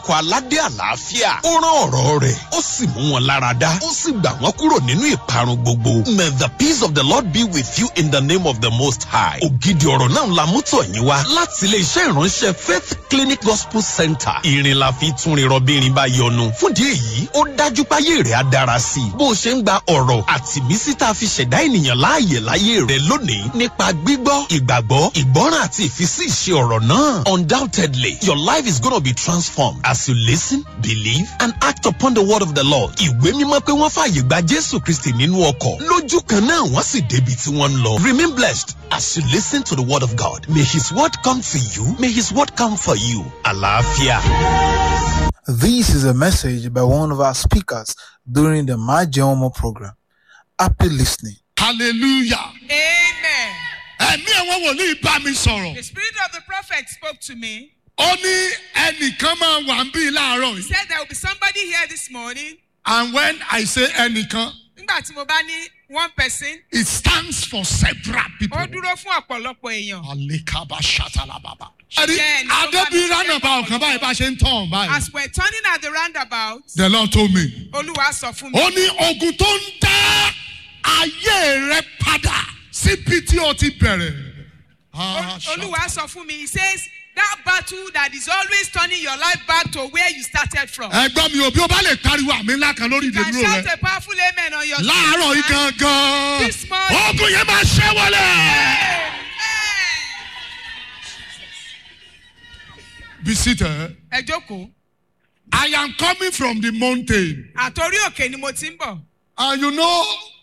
ikọ̀ aládé àlàáfíà ó rán ọ̀rọ̀ rẹ̀ ó sì mú wọn lára dá ó sì gbà wọ́n kúrò nínú ìparun gbogbo may the peace of the lord be with you in the name of the most high ògidì ọ̀rọ̀ náà la mú tọ̀ yín wá láti ilé iṣẹ́ ìránṣẹ́ faith clinic gospel center ìrìn la fi tún rin rọbìnrin bá yọnu fúndì èyí ó dájú páyé rẹ̀ á dára sí i bó o ṣe ń gba ọ̀rọ̀ àti mísí tá a fi ṣẹ̀dá ènìyàn láàyè láyé rẹ̀ lónìí nípa gbígbọ́ ìgbàgbọ́ ìgbọ́ràn àti ìfisí ìṣe ọ̀rọ̀ náà undoubtedly your life is gonna be transformed as you listen believe and act upon the word of the lord ìwé mímọ́ pé wọ́n fààyè gba jésù kristi nínú ọkọ̀ lójú kan náà wọ́n sì débi tí wọ́n ń lọ remain blessed as you listen to the word of god may his word come for you may his word come for you àlàáfíà. This is a message by one of our speakers during the My Jehomo program. Happy listening. hallelujah Amen. ẹ̀mí àwọn wòlíì bá mi sọ̀rọ̀ The spirit of the prophet spoke to me. ó ní ẹnìkan máa wà ń bí láàárọ̀ He yìí said there will be somebody here this morning. and when i say ẹnìkan Nígbà tí mo bá ní one person, it stands for several people. ó dúró fún ọ̀pọ̀lọpọ̀ èèyàn. alekaba shatalababa. ẹ̀rí Jẹ́ ẹni tó bá adébí mi ránà ṣe bá ọ̀kan báyìí bá ṣe ń tàn báyìí. As we're turning at the roundabout, the lord told me. Olúwa sọ fún mi. ó ní ogun tó ń dá ayé rẹ padà síbi tí o ti bẹ̀rẹ̀. Ah, Ol- Olúwa sọ fún mi. He says that battle that is always turning your life back to where you started from. ẹgbọ́n mi ò bí o bá lè pariwo àmì ńlá kan lórí You can ìdèdúró shout rẹ. a powerful amen on your láàárọ̀ yìí feet. gangan This morning. ogun yẹn máa ṣẹ́ wọlé. Amen. be seated. Ẹ jókòó. I am coming from the mountain. Àtòrí òkè ni mo ti ń bọ̀. And you know,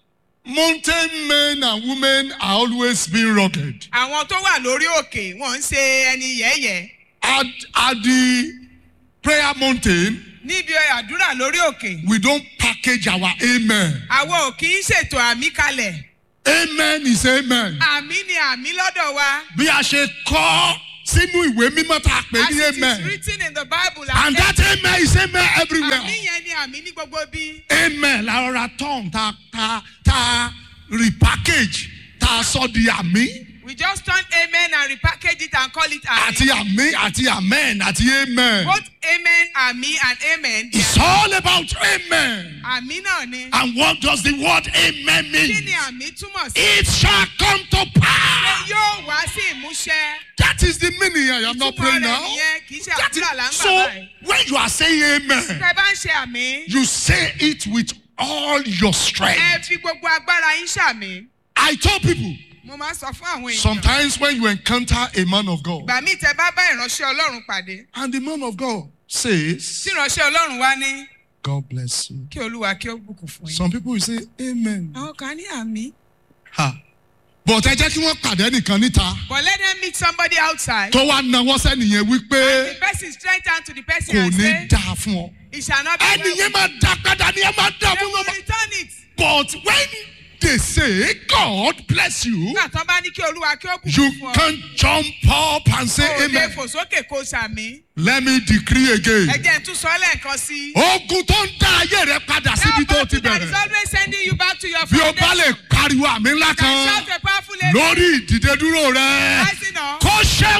mountain men and women are always being rugged. Àwọn tó wà lórí òkè wọ́n ń ṣe ẹni yẹ̀yẹ̀. At, at the prayer mountain, Níbi àdúrà lórí òkè. we don't package our amen. Àwọn ò kì í ṣètò àmì kalẹ̀. Amen is amen. Àmì ni àmì lọ́dọ̀ wa. Bí a ṣe kọ́ sínú ìwé mímọ́ tá a pè As ní it is amen. written in the Bible. And that amen is amen everywhere. Àmì yẹn ni àmì ní gbogbo bí. amen la rọra tán ta ta ta repackage ta sọ di àmì We just turn amen and repackage it and call it àti àmì. àmì àti amen àti amen. Both amen, àmì and amen. they It's are- all about amen. Àmì náà ni. And what does the word amen Kí mean? ni àmì túmọ̀ sí? It shall come to Pé pass. yóò wá sí ìmúṣẹ. That is the meaning. I am not Ìtumọ̀ praying rẹ̀ now. nìyẹn kì í ṣe That is, àdúrà là ń gbà so báyìí. when you are saying amen, Tẹ bá ń ṣe àmì. you say it with all your Ẹ strength. fi gbogbo agbára yín ṣàmì. I told people Mo máa ń sọ fún àwọn èèyàn. sometimes when you encounter a man of God Ìgbà míì tẹ bá bá ìránṣẹ́ Ọlọ́run pàdé. and the man of God says, Tí ìránṣẹ́ Ọlọ́run wá ní God bless you. kí Olúwa kí ó bùkún fún yín. Some people will say amen. Àwọn kan ní àmì. Ha. But ẹ jẹ́ kí wọ́n pàdé nìkan níta But let them meet somebody outside. tó wá nawọ́ sẹ́niyẹn wípé The person straight down to the person kò and ní say, dáa fún ọ. it shall not be well. Ẹnìyẹn máa dá padà ní ẹ máa dá They fún will ọ. return it. But when they say God bless you, Nígbà tán bá ní kí Olúwa kí ó you bùkún fún ọ. can jump up and say O lè amen. fò sókè kó sàmì. Let me decree Ẹ again. jẹ́ n tún sọ lẹ́ẹ̀kan sí. Ogun tó ń dá ayé rẹ padà síbi tó That ti battle that is bẹ̀rẹ̀. always sending you back to your Bí o bá foundation. lè pariwo àmì ńlá Can kan shout a powerful amen. lórí ìdìde dúró rẹ, Rising up. kó ṣẹ́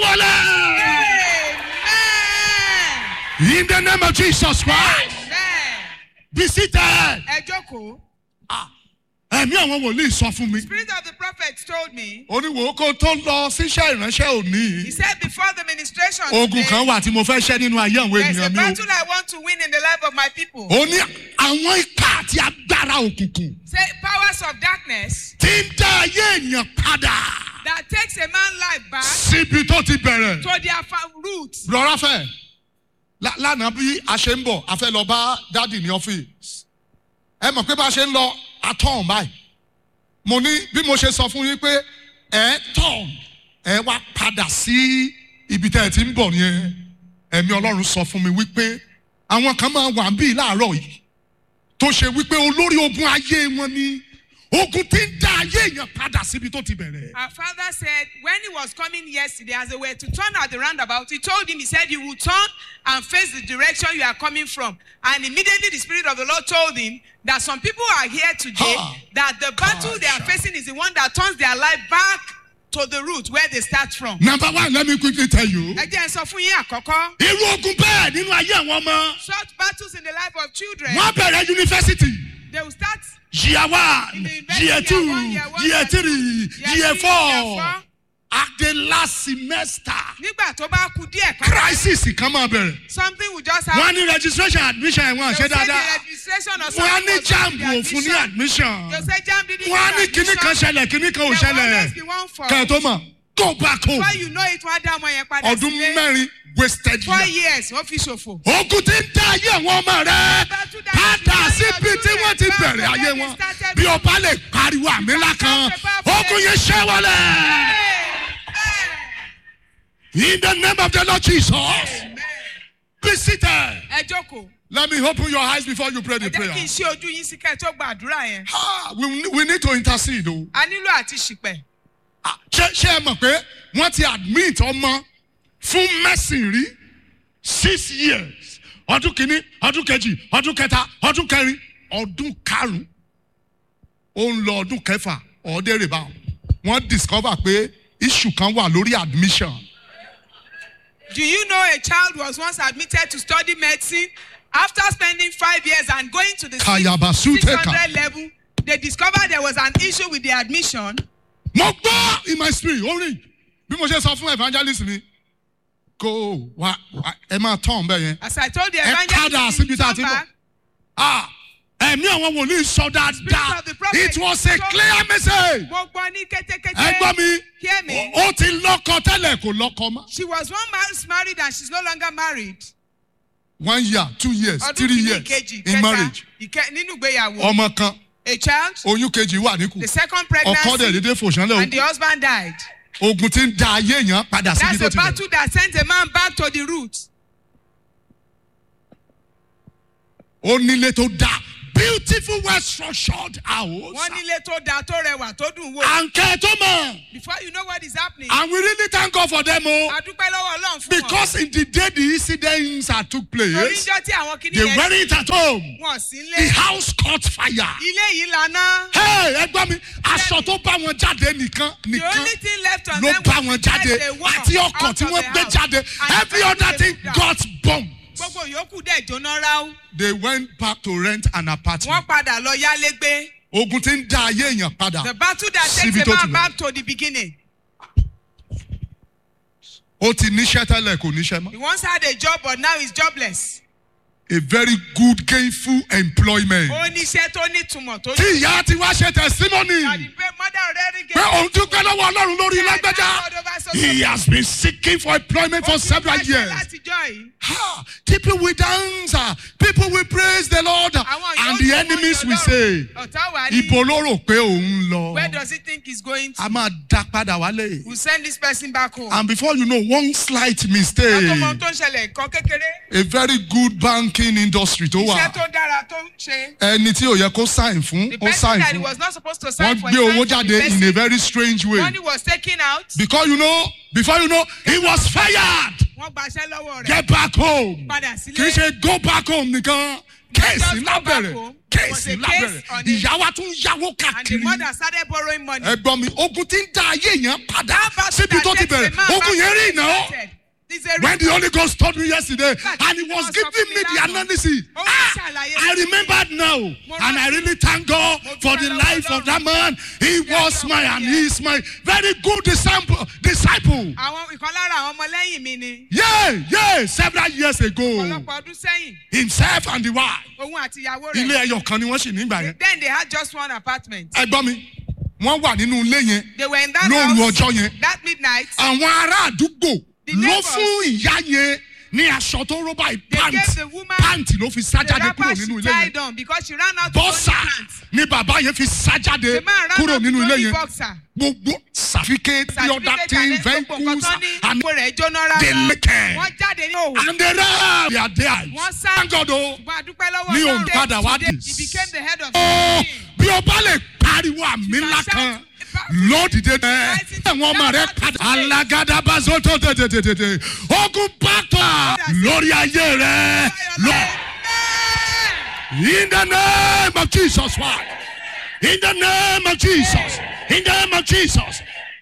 wọlé. Amen. In the name of Jesus Christ. Amen. Be seated. Ẹ jókòó. Ẹ̀mí àwọn wòlíì sọ fún mi. Spirit of the prophet told me. Oníwò kó tó lọ síṣẹ́ ìránṣẹ́ òní. He said before the ministration. Ogun today, kan wà tí mo fẹ́ ṣẹ́ nínú ayé àwọn There's a ènìyàn mi o. battle I want to win in the life of my people. Ó ní àwọn ipá àti agbára òkùnkùn Say powers of darkness tí ń dá ayé èèyàn padà that takes a man life back síbi tó ti bẹ̀rẹ̀. to their fa- roots. Lọ́ra fẹ́ lá- lánàá bí a ṣe ń bọ̀ a fẹ́ lọ bá dádì ní ọ́fíìsì. Ẹ mọ̀ pé bá a ṣe ń lọ atọ́hún báyìí. Mo ní bí mo ṣe sọ fún yín pé ẹ tọ̀ ẹ wá padà sí ibi tẹ́ ẹ ti ń bọ̀ yẹn. Ẹ̀mí Ọlọ́run sọ fún mi wípé àwọn kan máa wà bíi láàárọ̀ yìí tó ṣe wípé olórí ogun ayé wọn ni ogun tí ń dá ayé èèyàn padà síbi tó ti bẹ̀rẹ̀. Our father said when he was coming yesterday as they were to turn at the roundabout, he told him, he said, you will turn and face the direction you are coming from. And immediately the Spirit of the Lord told him that some people are here today, Ha. that the battle they are facing is the one that turns their life back to the root where they start from. number one let me quickly tell you. ẹ jẹ́ ẹ sọ fún yín àkọ́kọ́. irú ogun bẹ́ẹ̀ nínú ayé àwọn ọmọ. short battles in the life of children. wọ́n bẹ̀rẹ̀ yunifásitì. they will start year one In the university, year two year one, year one, year year three two, year year three, year four four. at the last semester nígbà tó bá ku díẹ̀ kan. crisis kan máa bẹ̀rẹ̀. something will just wọ́n happen. ní registration admission ẹ̀ wọ́n They ṣe will say the dáadáa. registration or wọ́n á something ní was wrong with jamb the òfun ní admission. admission. they will say jam didn't wọ́n á give ní kíní kan admission. ṣẹlẹ̀ kíní kan ò There will ṣẹlẹ̀. always be one fault. kẹ́ ẹ̀ tó mọ̀ go back home. before you know it wọ́n á dá ọmọ yẹn padà ọdún sílé. mẹ́rin wasted four year. years wọ́n fi ṣòfò. ogun ti ń dá ayé àwọn ọmọ rẹ padà síbi tí wọ́n ti bẹ̀rẹ̀ ayé wọn bí ọba lè pariwo àmì ńlá kan ogun yẹn ṣẹ́ wọlé. in the name of the lord jesus be seated. ẹ jókòó. let me open your eyes before you pray ẹ the jẹ́ prayer. kí n ṣe ojú yín sí kẹ́ ẹ tó gba àdúrà yẹn. Ah, we, we need to intercede o. a nílò àti ṣìpẹ̀. Ah, ṣé ṣé ẹ mọ̀ pé wọ́n ti admit ọmọ fún mẹ́sìn rí six years ọdún kìíní ọdún kejì ọdún kẹta ọdún kẹrin ọdún karùn-ún ó ń lọ ọdún kẹfà ọ̀ọ́dẹ́rẹ̀ báwọn wọ́n discover pé issue kan wà lórí admission Do you know a child was once admitted to study medicine after spending five years and going to the six- Kayabasuteka. 600 level? They discovered there was an issue with the admission. mo gbọ́ in my spirit ó rìn bí mo ṣe sọ fún evangelist mi kó wa wa- ẹ máa tán bẹ́ẹ̀ yẹn As I told the Ẹ padà evangelist, síbi tá a ti come bọ̀. back, Ah, ẹ̀mí àwọn wòlíì sọ dáadáa of the prophet it was a told- clear message. mo gbọ́ ní kétékété. ẹ gbọ́ mi Hear me. ó ti lọ́kọ tẹ́lẹ̀ kò lọ́kọ mọ́. She was one month married and she's no longer married. one year two years Ọdún three kìíní years ìkejì in kẹta marriage ìkẹ nínú ìgbéyàwó. ọmọ kan A child, oyún kejì wà níkù the second ọkọ dẹ̀ pregnancy, dédé fòṣánlẹ̀ and the husband died. ogun ti ń da ayé èèyàn padà síbi That's tó a ti bẹ̀rẹ̀. battle that sends a man back to the roots. ó nílé tó dáa beautiful well structured house. wọ́n nílé tó dáa tó rẹwà tó dùn wò. àǹkẹ́ tó mọ̀ before you know what is happening. and we really thank God for them o a dúpẹ́ lọ́wọ́ ọlọ́run fún wọn. because in the day the incidents that took torí place ijọ́ tí àwọn kìíní they yẹn weren't at home wọ́n sí the lé. house caught fire. ilé yìí lana. Hey, ẹ gbọ́ mi aṣọ tó bá wọn jáde nìkan the nìkan only thing left on ló them bá was wọn the jáde life they walked àti ọkọ̀ out tí of wọ́n the gbé house. jáde And every everything other thing they moved got bombed. gbogbo yòókù dẹ̀ jóná ráú. they went back to rent an apartment. wọ́n padà lọ yálégbé. ogun ti ń dá ayé èèyàn padà the battle that Síbi takes a tó ti man bẹ̀rẹ̀. back to the beginning. ó ti níṣẹ́ tẹ́lẹ̀ kò níṣẹ́ mọ́. he once had a job but now he's jobless. a very good gainful employment. ó níṣẹ́ tó nítumọ̀ tó tí ìyá ti wá ṣe testimony And the mother already pé gave òun dúpẹ́ lọ́wọ́ ọlọ́run lórí lágbájá he has been seeking for employment for several years. látijọ́ yìí. Ha! People will dance, ah, people will praise the Lord, Àwọn and yóò the tún enemies wọ́n will yọ say, lọ́rùn. ọ̀tá wà ní. Ibo ló rò pé òun lọ. where does he think he's going to. A máa dá padà wálé. we send this person back home. And before you know, one slight látọ̀ mistake, mọ ohun tó ń ṣẹlẹ̀ nǹkan kékeré. a very good banking industry tó iṣẹ́ wà. tó dára tó ń ṣe. Ẹni tí ò yẹ kó sign fún, the ó person sign that he fún. was not supposed to sign Wọ́n for gbé owó he signed for jáde the in a person. very strange way. money was taken out. Because you know, before you know, he was fired. wọ́n gbaṣẹ́ lọ́wọ́ rẹ̀. Get back home. padà Kì í sílé. ṣe go back home nìkan. Kéèsì just go back lábẹ̀rẹ̀. home. There was Kéèsì a case lábẹ̀rẹ̀. on it. Ìyá wa tún yáwó and the káàkiri. mother started borrowing money. ẹgbọ́n mi ogun ti ń da ayé yẹn padà battle síbi that tó ti takes a bẹ̀rẹ̀ man ogun back yẹn to rí where he ìnáwó started. It's a when the holy ghost told me yesterday Fact, and he tí was wọ́n sọ giving fún mi me the lánàá. analysis Ó wá ah ṣàlàyé i fún mi. remembered now Mo and i rántí. really thank god Mo for dúpẹ́ the lọ́wọ́ life of Ọlọ́run. that man he Yes, was Lord, my and yes. he is my very good disciple disciple àwọn ìkan lára àwọn ọmọlẹ́yìn mi ni. yeah yeah several years ago ọ̀pọ̀lọpọ̀ ọdún sẹ́yìn himself and the wife òun àti ìyàwó ilé rẹ̀. ẹyọ kan ni wọ́n sì nígbà yẹn then they had just one apartment. ẹgbọ́n mi wọ́n wà nínú ilé yẹn they were in that lóru house ọjọ́ yẹn that midnight. àwọn ará àdúgbò The ló neighbors. fún ìyá yẹn ní aṣọ tó rọ́bà they pant gave the woman pant ló fi sá the jáde kúrò wrapper nínú she ilé yẹn tied on because she ran out of only bọ́sà pants. ni bàbá yẹn fi sá jáde the man ran kúrò out nínú with ilé only yẹn boxer. gbogbo certificate the other certificate thing and then gbogbo nǹkan vehicles tó ní and ipò rẹ̀ jóná they rárá. lick it wọ́n jáde ní òwò. and they ran they are there wọ́n sá. thank God o ṣùgbọ́n àdúpẹ́ lọ́wọ́ Mi ò Ọlọ́run. padà wá Today, dì. he became the head of the ó team. bí o bá lè pariwo àmì ńlá kan lódìdé dẹ ẹwọn ọmọ rẹ padà alágàdàbàzọ tó tètè ogun pátá lórí ayé rẹ lọ in the name of jesus christ in the name of jesus in the name of jesus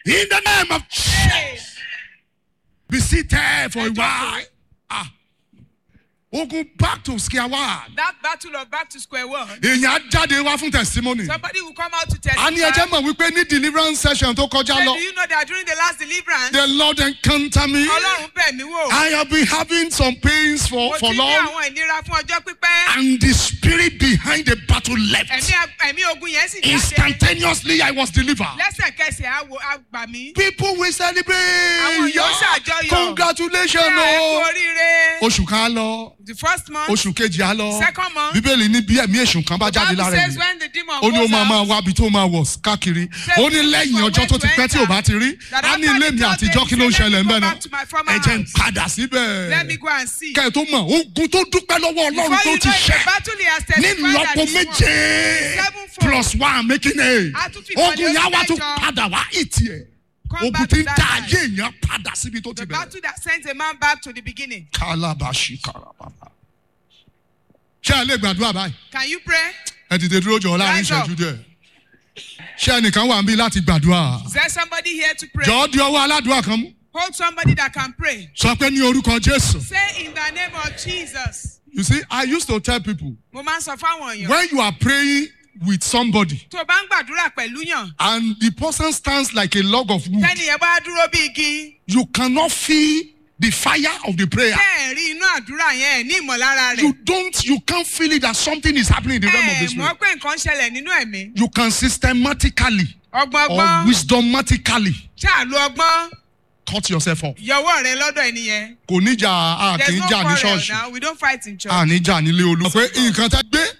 In the name of Jesus. Be seated for a while. Ah. Ogun back to square one. That battle of back to square one. Èèyàn á jáde wá fún testimony. Somebody will come out to A ní ẹjẹ́ testify. mọ̀ wípé ní deliverance session tó kọjá Say, lọ. do you know that during the last deliverance, The Lord encounter me. Ọlọ́run bẹ̀ mí wò. I have been having some pains for, Mo for ti ní long. àwọn ìnira fún ọjọ́ pípẹ́. And the spirit behind the battle left. Ẹ̀mí ẹ̀mí ogun yẹn sì jáde. Instantaneously, I was delivered. Lẹ́sẹ̀kẹsẹ̀ á wo á gbà mí. People will celebrate. Àwọn yóò ṣàjọyọ̀. Congratulations. Ṣé ẹ kú o. oríire? Oṣù kan á lọ. The first month. Oṣù kejì á lọ. Second month. Bíbélì ní bí ẹ̀mí èṣù kan bá jáde Bible lára says ẹ̀mí. when the demon Ó ní ó goes máa máa out, wá ibi tó máa wọ̀ káàkiri. Say, Ó ní lẹ́yìn ọjọ́ tó ti pẹ́ tí ò bá ti rí. That Á ní after ilé the mi third àtijọ́ day, kí ló ń he said, ṣẹlẹ̀ "Let me ńbẹ̀ go náà. back to my former Ẹ jẹ́ ń house. padà síbẹ̀. Let me go and see. Kẹ́ ẹ̀ tó mọ̀, ogun tó dúpẹ́ lọ́wọ́ Before Ọlọ́run tó you ti know it, ṣẹ́. the battle he has ní testified that lọ́pọ̀ is won. méje Sevenfold. plus one making eight A tún fi ìkọlẹ̀ ogun yẹn wá oṣù tún mẹ́jọ. padà wá ìtì ẹ̀ Come ogun back tí to ń that dá life. ayé èèyàn padà síbi tó ti The bẹ̀rẹ̀. battle that sends a man back to the beginning. kálábàṣì kárabàbà. ṣé ẹ lè gbàdúrà báyìí Can you pray? ẹ dìde dúró jọ láàrin Rise up. ìṣẹ́jú díẹ̀ ṣé ẹnìkan wà níbí láti gbàdúrà Is there somebody here to pray? jọ̀ọ́ di ọwọ́ aládùúrà kan mú Hold somebody that can pray. sọ pé ní orúkọ jésù. Say in the name of Jesus. you see i used to tell people Mo máa ń sọ fáwọn èèyàn. when you are praying with somebody Tó o bá ń gbàdúrà pẹ̀lú yàn. and the person stands like a log of wood Tẹ́ni yẹn bá dúró bí igi. you cannot feel the fire of the prayer. Tẹ́ ẹ̀ rí inú àdúrà yẹn ẹ̀ ní ìmọ̀lára rẹ̀. you don't you can't feel it that something is happening in the realm of Ẹ this mọ̀ world. pé nǹkan ṣẹlẹ̀ nínú ẹ̀mí. You can systematically Ọgbọ́n or ọgbọ́n. wisdomatically Ṣáà lo ọgbọ́n. cut yourself off. Yọwọ́ rẹ lọ́dọ̀ ẹni yẹn. Kò ní jà a kì There's í no jà ní quarrel ṣọ́ọ̀ṣì. now. We don't fight in church. A ní jà nílé olú. Pé nǹkan tá gbé